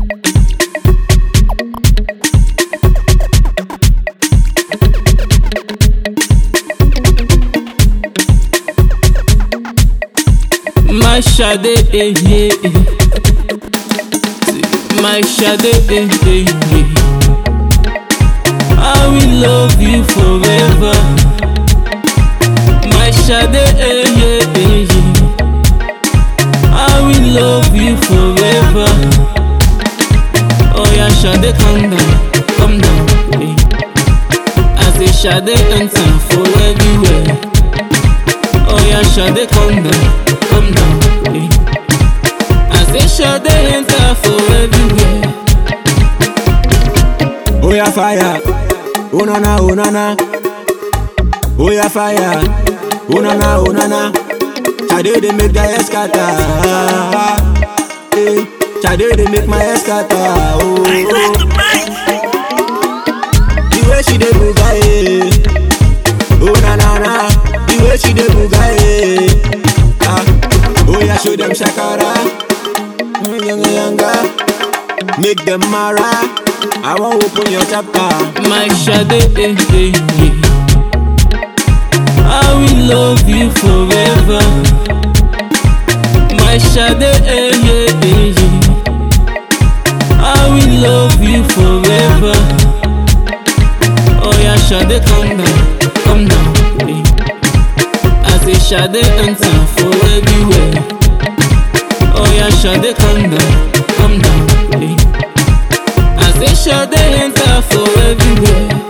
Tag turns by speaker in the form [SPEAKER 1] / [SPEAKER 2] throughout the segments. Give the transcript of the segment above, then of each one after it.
[SPEAKER 1] My Sade, eh, eh, eh. My Sade, eh, eh, eh. I will love you forever. My Sade, eh, eh, eh, eh. I will love you forever. Oh yeah, Sade, calm down, calm down. Eh. I say Sade enter for everywhere. Oh yeah, Sade, calm down, calm down. Eh. I say Sade enter for everywhere.
[SPEAKER 2] Oh yeah, fire. Oh na na, oh na na. Oh yeah, fire. Oh na na, oh na na. Sade they make the head scatter. Hey, Sade they make my head scatter. Oh, oh. The way she dey move, eh. Oh na na na. The way she dey move, eh. Ah. Oh yeah, show them shakara. Mm, Younger, younger. Make them mara. I won't open your chapter.
[SPEAKER 1] My Sade, eh, eh, eh. I will love you forever. My Sade, eh, eh, eh, eh. I will love you forever. Oh yeah, Sade, calm down, calm down. Eh. I say Sade enter for everywhere. Oh yeah, Sade, calm down, calm down. Eh. I say Sade enter for everywhere.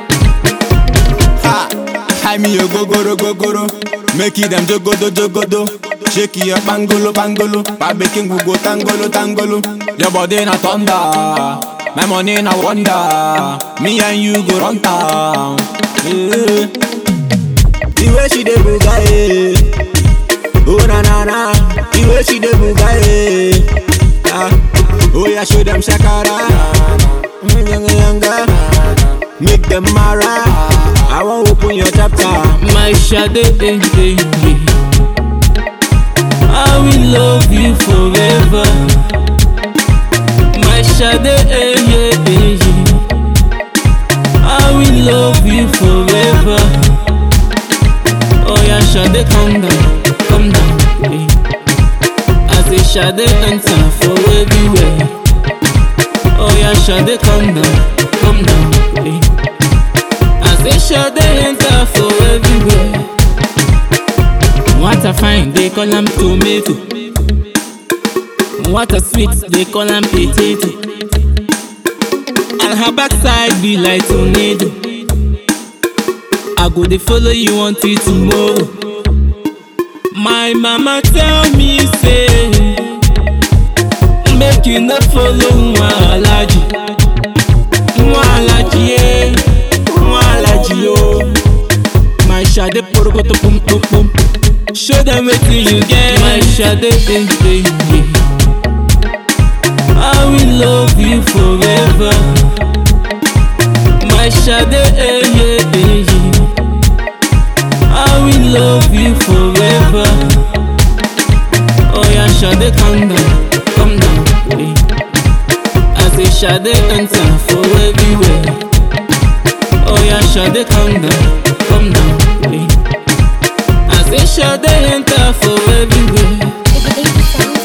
[SPEAKER 2] Ha! High me your gogoro gogoro. Make it them jogodo jogodo. Shake your bangolo bangolo. Babaking go go tangolo tangolo. Your body na thunder. My money na wonder. Me and you go run town. Yeah. The way she dey buga eh. Oh na na na. The way she dey buga eh. Ah. Oh yeah, show them shakara. Mm, Younger younger. Make them mara. I won't open your chapter.
[SPEAKER 1] My Sade, eh, eh, eh. I will love you forever. My Sade, eh, eh, eh, eh. I will love you forever. Oh yeah, Sade, calm down, calm down. Eh. I say Sade enter for everywhere. Oh yeah, Sade, calm down, calm down. Eh. I say Sade enter for everywhere. What a fine, they call am tomato. What a sweet, they call am potato. And her backside be like tornado. I go dey follow you until tomorrow. My mama tell me say, make you no follow nwa alaji, nwa alaji eh, nwa alaji oh. My Sade porokoto pum pum pum. Show them wetin you get. My Sade eh eh eh. I will love you forever. My Sade eh eh eh. eh. I will love you forever. Oh yeah, Sade, calm down, calm down. eh. I say Sade enter for everywhere. Oh yeah, Sade, calm down, calm down. eh. I say Sade enter for everywhere.
[SPEAKER 3] Baby, sound